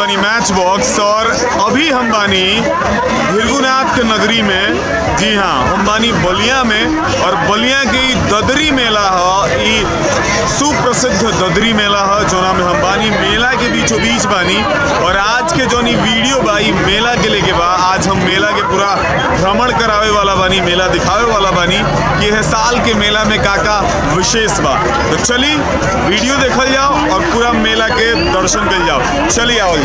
बानी match box और अभी हम बानी भृगुनाथ के नगरी में जी हाँ हम बानी बलिया में और बलिया के ई ददरी मेला ह ई सुप्रसिद्ध ददरी मेला ह जोना में हम बानी मेला के बीचों बीच बानी और आज के जोन ई वीडियो बा ई मेला के लेके बा आज हम मेला के पूरा भ्रमण करावे वाला बानी मेला दिखावे वाला बानी कि यह साल के मेला में का का विशेष बा तो चली वीडियो देखल जाओ और पूरा मेला के दर्शन कल जाओ चली आवल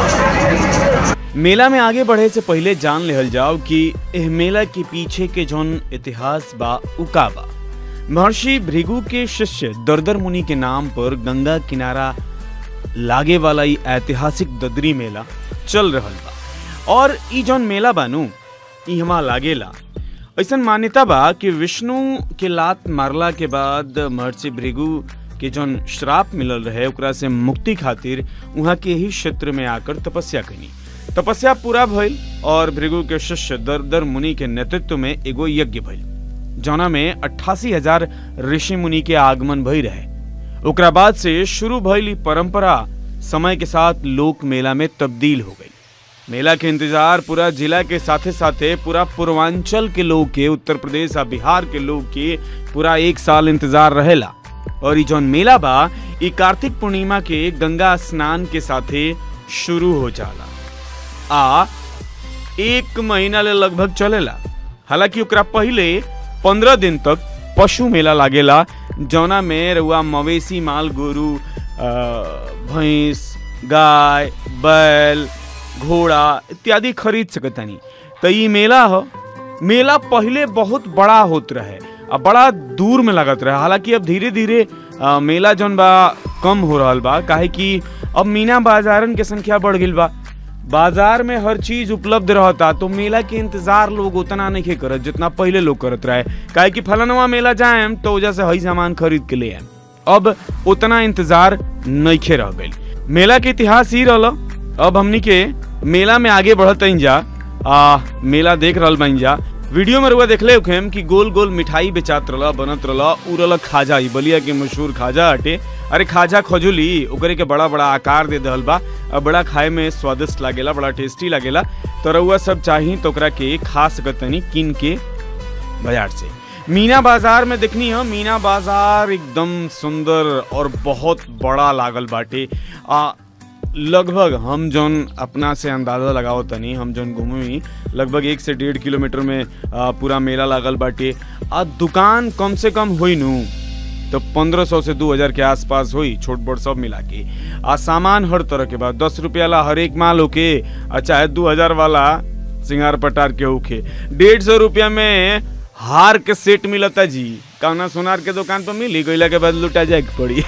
जाओ मेला में आगे बढ़े से पहले जान लेहल जाओ कि एह मेला के पीछे के जौन इतिहास बा उका बा महर्षि भृगु के शिष्य दरदर मुनि के नाम पर गंगा किनारा लागे वाला ई ऐतिहासिक ददरी मेला चल रहल बा और ई जौन मेला बानू ई हमा लागेला ऐसन मान्यता बा कि विष्णु के लात मारला के बाद महर्षि भृगु के जौन श्राप मिलल रहे ओकरा से मुक्ति खातिर वहाँ के ही क्षेत्र में आकर तपस्या कनी तपस्या पूरा भइल और भृगु के शिष्य दरदर मुनि के नेतृत्व में एगो यज्ञ भइल जौना में अट्ठासी हजार ऋषि मुनि के आगमन भई रहे ओकरा बाद से शुरू भइल ई परंपरा समय के साथ लोक मेला में तब्दील हो गई मेला के इंतजार पूरा जिला के साथे साथे पूरा पूर्वांचल के लोग के उत्तर प्रदेश आ बिहार के लोग के पूरा एक साल इंतजार रहेला और ई जौन मेला बा ई कार्तिक पूर्णिमा के गंगा स्नान के साथे शुरू हो जाला आ एक महीना ले लगभग चलेला हालांकि ओकरा पहले पंद्रह दिन तक पशु मेला लागेला जौना में रउआ मवेशी माल गोरु अ, भैंस गाय बैल घोड़ा इत्यादि खरीद सकतानी तो ई मेला ह मेला पहले बहुत बड़ा होत रहे आ बड़ा दूर में लागत रहे हालांकि अब धीरे धीरे अ, मेला जौन बा कम हो रहल बा काहे कि अब मीना बाजारन के संख्या बढ़ गईल बा बाजार में हर चीज उपलब्ध रहता तो मेला के इंतजार लोग उतना नहीं करत जितना पहले लोग करत रहे काहे कि फलानवा मेला जाएम तो वजह से हई सामान खरीद के ले आएम अब उतना इंतजार नइखे रह गइल मेला के इतिहास ही रहल अब हमनी के मेला में आगे बढ़त जा आ मेला देख रहल बन जा वीडियो में रुआ देखले होखेम कि गोल गोल मिठाई बेचात रहला बनत रहला उ रहला खाजा ई बलिया के मशहूर खाजा हटे अरे खाजा खजुली ओकरे के बड़ा बड़ा आकार दे दहल बा और बड़ा खाए में स्वादिष्ट लागेला बड़ा टेस्टी लागेला तो रउआ सब चाही तो ओकरा के खा सकतनी किन के बाजार से मीना बाजार में देखनी है मीना बाजार एकदम सुंदर और बहुत बड़ा लागल बाटे आ लगभग हम जौन अपना से अंदाजा लगाओ तनी हम जौन घूमी लगभग एक से डेढ़ किलोमीटर में आ, पूरा मेला लागल बाटे आ दुकान कम से कम होई नू तो पंद्रह सौ से दो हजार के आसपास हुई छोट बड़ सब मिला के आ सामान हर तरह के बाद दस रुपया ला हर एक माल होके आ चाहे दो हजार वाला सिंगार पटार के होके डेढ़ सौ रुपया में हार के सेट मिलता जी कौना सोनार के दुकान पर मिली गईला के बाद लुटा जाए के पड़ी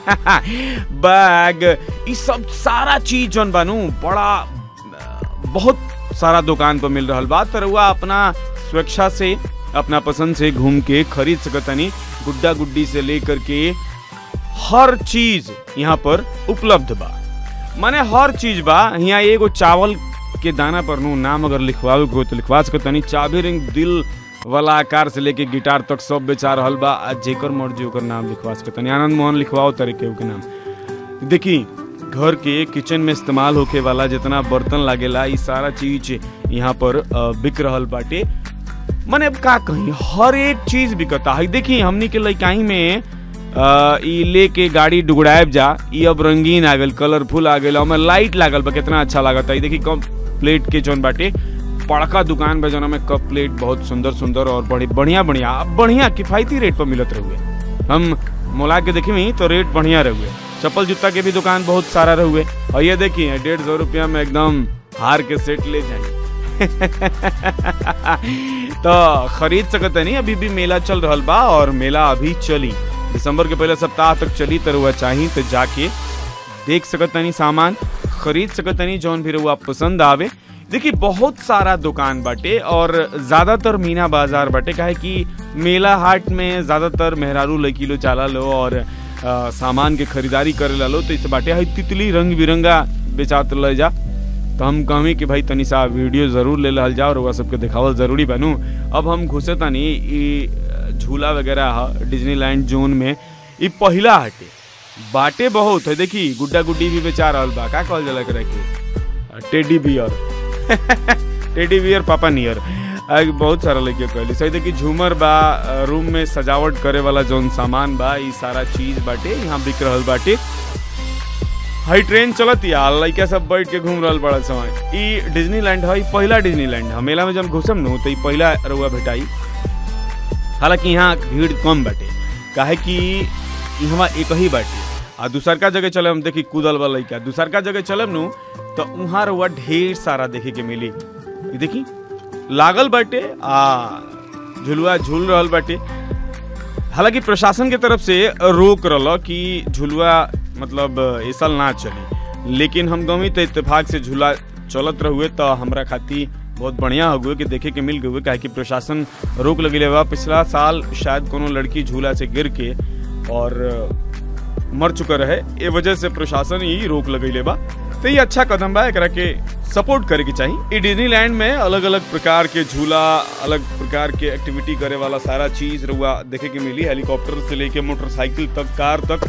बैग ई सब सारा चीज जौन बानू बड़ा बहुत सारा दुकान पर मिल रहा बा रउआ अपना स्वेच्छा से अपना पसंद से घूम के खरीद सकतनी गुड्डा गुड्डी से लेकर के हर चीज यहाँ पर उपलब्ध बा माने हर चीज बा यहाँ एगो चावल के दाना पर नु नाम अगर लिखवावे के हो तो लिखवा सकतनी चाबी रिंग दिल वाला आकार से लेके गिटार तक सब बेचा रहल बा आ जेकर मर्जी ओकर नाम लिखवा सकतनी आनंद मोहन लिखवाओ तरीके के नाम देखी घर के किचन में इस्तेमाल होके वाला जितना बर्तन लागेला ई सारा चीज यहाँ पर अ, बिक रहल बाटे मने अब का कही हर एक चीज बिकता है देखी हमनी के लइकाई में अ, ई लेके गाड़ी डुगड़ाएब जा ई अब रंगीन आ गल कलरफुल आ गल ओमे लाइट लागल बा कितना अच्छा लागता है देखी कम प्लेट के जौन बाटे बड़का दुकान बा जौना में कप प्लेट बहुत सुंदर सुंदर और बड़ी बढ़िया बढ़िया बढ़िया किफायती रेट पर मिलत रहुए हम मोला के देखी तो रेट बढ़िया रहुए चप्पल जूता के भी दुकान बहुत सारा रहुए और ये देखिए डेढ़ सौ रुपया में एकदम हार के सेट ले जाए तो खरीद सकते नहीं अभी भी मेला चल रहा बा और मेला अभी चली दिसंबर के पहले सप्ताह तक चली तो रुआ चाही तो जाके देख सकतनी सामान खरीद सकतनी जौन भी रुआ पसंद आवे देखिए बहुत सारा दुकान बाटे और ज्यादातर मीना बाजार बाटे काहे कि मेला हाट में ज्यादातर मेहरारू लड़की लो चाला लो और अ, सामान के खरीदारी करे ला लो तो इस बाटे है तितली रंग बिरंगा बेचात ले जा तो हम कहें कि भाई तनी सा वीडियो जरूर ले लहल जाओ और ओकरा सबके देखावल जरूरी बनू अब हम घुसे तनी ई झूला वगैरह ह डिज्नीलैंड जोन में ई पहिला हटे बाटे बहुत है देखी गुड्डा गुड्डी भी बेचा रहल बा का कहल जाला एकरा के टेडी बियर टेडी बियर पापा नियर आ, बहुत सारा लड़कियों कहली सही देखी झूमर बा अ, रूम में सजावट करे वाला जौन सामान बा ई सारा चीज बाटे यहाँ बिक रहल बाटे हाई ट्रेन चलत या लइका सब बैठ के घूम रहल बड़ा समय ई डिज्नीलैंड है ई पहिला डिज्नीलैंड है मेला में जब घुसम नु तो ई पहिला रउआ भेटाई हालांकि यहाँ भीड़ कम बाटे काहे कि यहाँ एक ही बाटे आ दूसरका जगह चले हम देखी कूदल वाला लइका दूसरका जगह चलब नु तो वहाँ रउआ ढेर सारा देखे के मिली ई देखी लागल बाटे आ झुलुआ झूल रहल बाटे हालांकि प्रशासन के तरफ से रोक रहल कि झुलुआ मतलब ए साल ना चली लेकिन हम गमी तो इत्तेफाक से झूला चलत रहुए तो हमरा खातिर बहुत बढ़िया हो गए कि देखे के मिल गए काहे कि प्रशासन रोक लगे बा पिछला साल शायद कोनो लड़की झूला से गिर के और मर चुका रहे ए वजह से प्रशासन ही रोक लगैले बा तो ये अच्छा कदम बा एकरा के सपोर्ट करे के चाहिए ई डिज्नीलैंड में अलग अलग प्रकार के झूला अलग प्रकार के एक्टिविटी करे वाला सारा चीज रुआ देखे के मिली हेलीकॉप्टर से लेके मोटरसाइकिल तक कार तक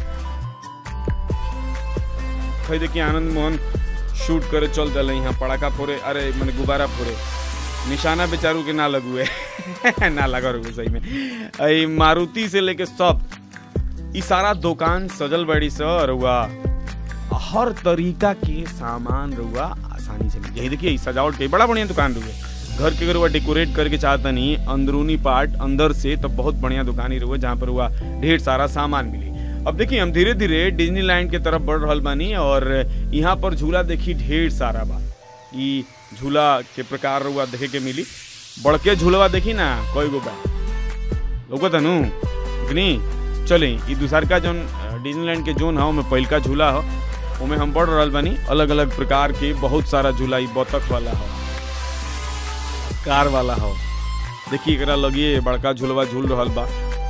खै देखिए आनंद मोहन शूट करे चल दिले यहाँ पड़ाका फोड़े अरे मैंने गुब्बारा फोड़े निशाना बेचारू के ना लगुए ना लगा रुए सही में आई मारुति से लेके सब ई सारा दुकान सजल बड़ी स रुआ हर तरीका के सामान रुआ आसानी से मिल जाए देखिए ई सजावट के बड़ा बढ़िया दुकान रुए घर के अगर हुआ डेकोरेट करके चाहता नहीं अंदरूनी पार्ट अंदर से तो बहुत बढ़िया दुकान ही रुआ जहाँ पर हुआ ढेर सारा सामान मिली अब देखिए हम धीरे धीरे डिज्नीलैंड के तरफ बढ़ रहल बानी और यहाँ पर झूला देखी ढेर सारा बा ई झूला के प्रकार रुआ देखे के मिली बड़के झूलवा देखी ना कई गो बा लोगो तनु इतनी चले ई दूसरका जोन अ, डिज्नीलैंड के जोन है ओमे पहिलका झूला हो ओमे हम बढ़ रहल बानी अलग अलग प्रकार के बहुत सारा झूला ई बतख वाला हो कार वाला हो देखिए एकरा लगिए बड़का झूलवा झूल रहल बा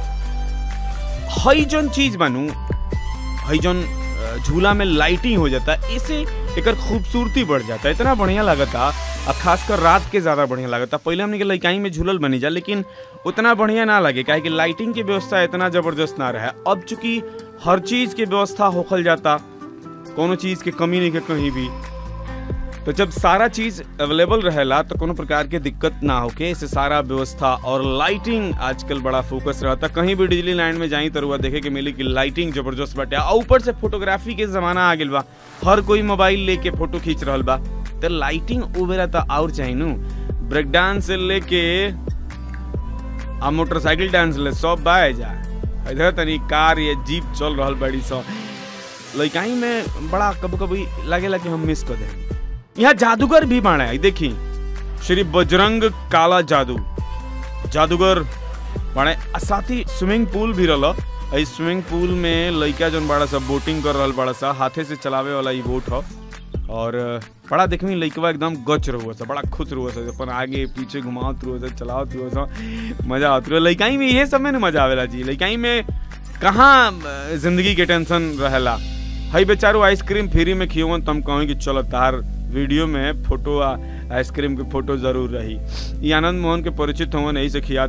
हई जौन चीज बानू हई जौन अ, झूला में लाइटिंग हो जाता है इससे एकर खूबसूरती बढ़ जाता है इतना बढ़िया लगता और खासकर रात के ज्यादा बढ़िया लगता पहले हमने के लइकाई में झूलल बनी जा लेकिन उतना बढ़िया ना लगे काहे कि लाइटिंग की व्यवस्था इतना जबरदस्त ना रहे अब चूंकि हर चीज के व्यवस्था होखल जाता कोनो चीज के कमी नहीं के कहीं भी तो जब सारा चीज अवेलेबल रहेला तो कोनो प्रकार के दिक्कत ना होके इसे सारा व्यवस्था और लाइटिंग आजकल बड़ा फोकस रहता कहीं भी डिजली लैंड में जाई तो रुआ देखे के मिली कि लाइटिंग जबरदस्त बाटे और ऊपर से फोटोग्राफी के जमाना आ गेल बा हर कोई मोबाइल लेके फोटो खींच रहल बा तो लाइटिंग उबेरा तो और चाहिए नु ब्रेक डांस से लेके आ मोटरसाइकिल डांस ले सब बा जा इधर तनी कार या जीप चल रहल बड़ी सब लइकाई में बड़ा कभी कभी लागेला कि हम मिस कर देंगे यहाँ जादूगर भी बाड़ा है देखी श्री बजरंग काला जादू जादूगर बाड़े आ साथ ही स्विमिंग पूल भी रहल इस स्विमिंग पूल में लइका जौन बड़ा सा बोटिंग कर रहल बड़ा सा हाथे से चलावे वाला ई बोट ह और बड़ा देखमी लइकवा एकदम गच रहुआ सा बड़ा खुश रहुआ सा अपन आगे पीछे घुमावत रहुआ सा चलावत रहुआ सा मजा आवत रहुआ लइकाई में ये सब में न मजा आवेला जी लइकाई में कहाँ अ, जिंदगी के टेंशन रहेला हई बेचारो आइसक्रीम फ्री में खियवन तम कहें कि चलो तार वीडियो में फोटो आ आइसक्रीम के फोटो जरूर रही ये आनंद मोहन के परिचित हुवन यही से खिया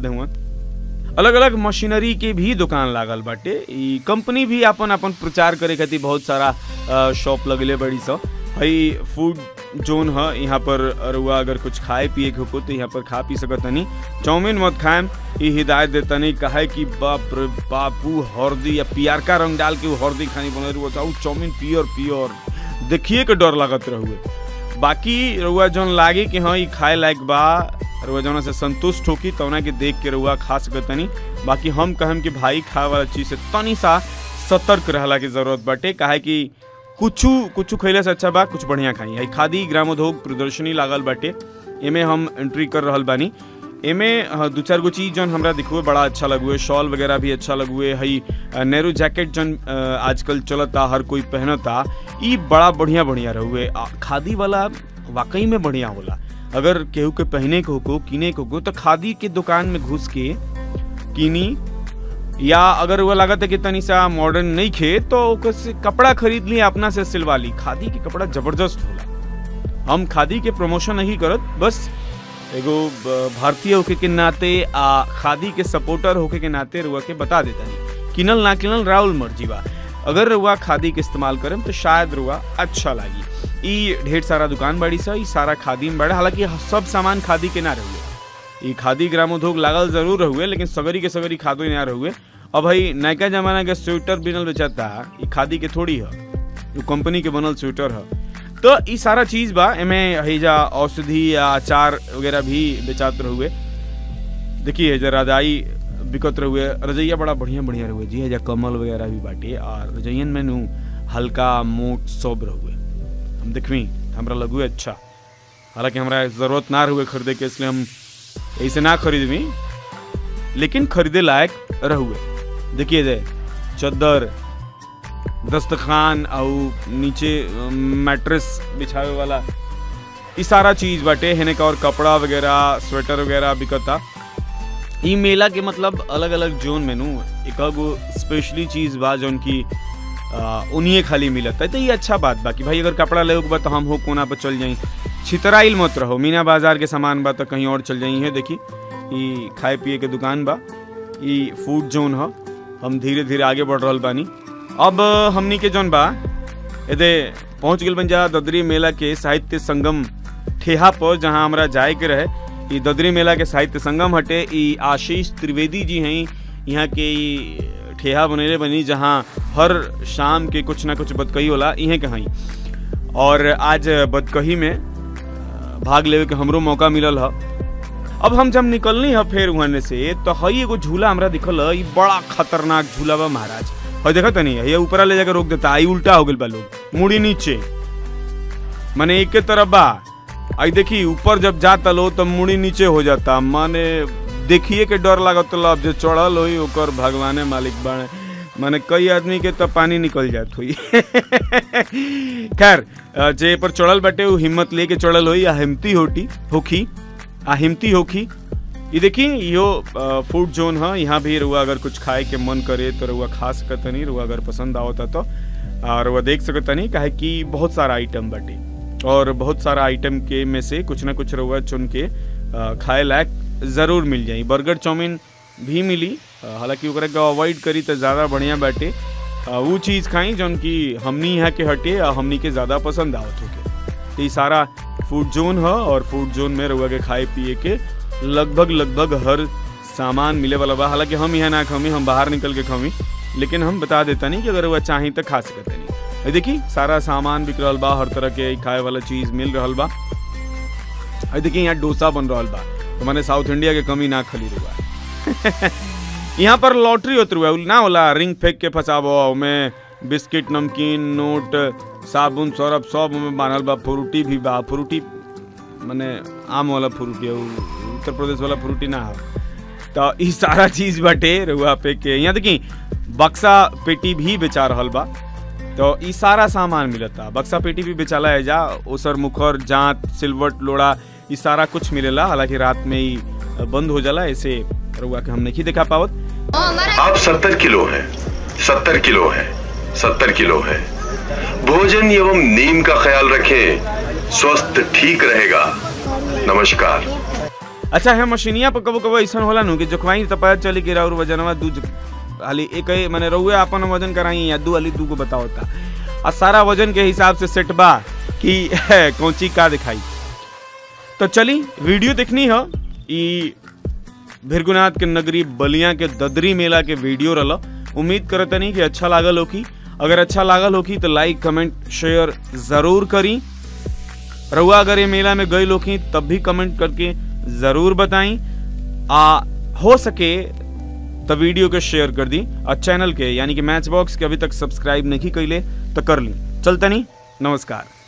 हुवन अलग अलग मशीनरी के भी दुकान लागल बाटे ई कंपनी भी अपन अपन प्रचार करे खातिर बहुत सारा अ, शॉप लगले बड़ी सा हई फूड जोन ह यहाँ पर रुआ अगर कुछ खाए पिए के हो तो यहाँ पर खा पी सकत तनी चाउमीन मत खाएम ई हिदायत देतनी कहे कि बाप रे बापू हरदी या पियरका रंग डाल के उ हरदी खानी बने रुआ उ चाउमीन पियर पियर देखिए के डर लागत रहुए बाकी रुआ जौन लागे कि हाँ ई खाए लायक बा रुआ जौना से संतुष्ट होकी तौना के देख के रुआ खा सकत तनी बाकी हम कहम कि भाई खाए वाला चीज से तनी सा सतर्क रहला की जरूरत बाटे काहे कि कुछ कुछ खैले से अच्छा बा कुछ बढ़िया खाई है खादी ग्रामोद्योग प्रदर्शनी लागल बाटे एमे हम एंट्री कर रहल बानी एमे अ, दू चार गो चीज जौन हमरा दिखुए बड़ा अच्छा लगुए शॉल वगैरह भी अच्छा लगुए हई अ, नेहरू जैकेट जौन अ, आजकल चलता हर कोई पहनता ई बड़ा बढ़िया बढ़िया रहुए आ, खादी वाला वाकई में बढ़िया होला अगर केहू के पहने को को किने को को तो खादी के दुकान में घुस के किनी या अगर वो लागत है कि तनी सा मॉडर्न नहीं खे तो ओकर से कपड़ा खरीद ली अपना से सिलवा ली खादी के कपड़ा जबरदस्त होला हम खादी के प्रमोशन नहीं करत बस एगो ब- भारतीय होके के नाते आ खादी के सपोर्टर होके के नाते रुआ के बता देता नहीं किनल ना किनल राहुल मर्जी बा अगर रुआ खादी के इस्तेमाल करम तो शायद रुआ अच्छा लागी ई ढेर सारा दुकान बाड़ी सा ई सारा खादी में बड़ा हालांकि सब सामान खादी के ना रहुए ई खादी ग्रामोद्योग लागल जरूर रहुए लेकिन सगरी के सगरी खादो ना रहुए अब भाई नयका जमाना के स्वेटर बिनल बेचाता ई खादी के थोड़ी है जो कंपनी के बनल स्वेटर है तो ई सारा चीज बा एमे हैजा औषधि या अचार वगैरह भी बेचात रहुए देखिए हैजा रजाई बिकत रहुए रजैया बड़ा बढ़िया बढ़िया रहुए जी हैजा कमल वगैरह भी बाटे और रजैयन में नु हल्का मोट सब रहुए हम देखवी हमरा लगुए अच्छा हालांकि हमरा जरूरत ना रहुए खरीदे के इसलिए हम ऐसे ना खरीदवी लेकिन खरीदे लायक रहुए देखिए दे चद्दर दस्तखान और नीचे मैट्रेस बिछावे वाला ई सारा चीज बाटे हेने का और कपड़ा वगैरह स्वेटर वगैरह बिकता ई मेला के मतलब अलग अलग जोन में नु एक गो स्पेशली चीज बा जोन की उन्हीं खाली मिलत है तो ये अच्छा बात बा कि भाई अगर कपड़ा ले बा तो हम हो कोना पर चल जाई छितराइल मत रहो मीना बाजार के सामान बा तो कहीं और चल जाई है देखी ई खाए पिए के दुकान बा ई फूड जोन ह हम धीरे धीरे आगे बढ़ रहल बानी अब हमनी के जोन बा एदे पहुंच गेल बन जा ददरी मेला के साहित्य संगम ठेहा पर जहां हमरा जाए के रहे ई ददरी मेला के साहित्य संगम हटे ई आशीष त्रिवेदी जी हैं यहाँ के ई ठेहा बनेले बनी जहाँ हर शाम के कुछ ना कुछ बदकही होला इहे के हई और आज बदकही में भाग लेवे के हमरो मौका मिलल ह अब हम जब निकलनी है फिर वहां से तो हई एगो झूला हमरा दिखल ह ई बड़ा खतरनाक झूला बा महाराज हई देखत नहीं ये ऊपरा ले जाकर रोक देता आई उल्टा हो गेल बा लोग मुड़ी नीचे माने एक के तरफ बा आई देखी ऊपर जब जाता लो तो मुड़ी नीचे हो जाता माने देखिए के डर लागत अब जो चढ़ल होई ओकर भगवाने मालिक बाणे माने कई आदमी के तो पानी निकल जात हुई खैर जे पर चढ़ल बाटे वो हिम्मत लेके चढ़ल होई आ हिम्मती होटी होखी आ हिम्मती होखी ये देखी यो फूड जोन है यहाँ भी रुआ अगर कुछ खाए के मन करे तो रुआ खा सकत नहीं रुआ अगर पसंद आवता तो और रुआ देख सकत नहीं काहे कि बहुत सारा आइटम बाटे और बहुत सारा आइटम के में से कुछ ना कुछ रुआ चुन के खाए लायक ज़रूर मिल जाई बर्गर चाउमीन भी मिली हालांकि ओकरा के अवॉइड करी तो ज़्यादा बढ़िया बाटे वो चीज़ खाई जौन की हमनी यहाँ के हटे आ हमनी के ज़्यादा पसंद आवत होके तो ये सारा फूड जोन है और फूड जोन में रुआ के खाए पिए के लगभग लगभग हर सामान मिले वाला बा हालांकि हम यहाँ ना खमी हम बाहर निकल के खमी लेकिन हम बता देता नहीं कि अगर वह चाही तो खा सकते नहीं देखी सारा सामान बिक रहा बा हर तरह के खाए वाला चीज मिल रहा बा देखिए यहाँ डोसा बन रहा बा तो मैंने साउथ इंडिया के कमी ना खली रुआ यहाँ पर लॉटरी होत रुआ ना होला रिंग फेंक के फंसाबो में बिस्किट नमकीन नोट साबुन सरफ सब में बांधल बा फ्रूटी भी बा फ्रूटी मैंने आम वाला फ्रूटी है उत्तर प्रदेश वाला फ्रूटी ना है तो ई सारा चीज बाटे रुआ पे के यहाँ देखी बक्सा पेटी भी बेचा रहल बा तो ई सारा सामान मिलता बक्सा पेटी भी बेचाला है जा ओसर मुखर जांत सिलवट लोड़ा ई सारा कुछ मिलेला हालांकि रात में ही बंद हो जाला ऐसे रुआ के हम नहीं देखा पावत आप सत्तर किलो हैं सत्तर किलो हैं सत्तर किलो है भोजन एवं नींद का ख्याल रखें स्वस्थ ठीक रहेगा नमस्कार अच्छा है मशीनिया पर कबो कबो ऐसा होला नु कि जोखवाई तो पता चली कि और वजनवा दू हाली एक माने रहुए अपन वजन कराई या दू हाली दू को बताओ था आ सारा वजन के हिसाब से सेट बा कि कौची का दिखाई तो चली वीडियो देखनी है ई भिरगुनाथ के नगरी बलिया के ददरी मेला के वीडियो रहा उम्मीद करते नहीं कि अच्छा लागल होकी अगर अच्छा लागल होकी तो लाइक कमेंट शेयर जरूर करी रहुआ अगर ये मेला में गए लोग तब भी कमेंट करके जरूर बताई आ हो सके तो वीडियो को शेयर कर दी और चैनल के यानी कि मैच बॉक्स के अभी तक सब्सक्राइब नहीं कैले तो कर ली चलता नहीं नमस्कार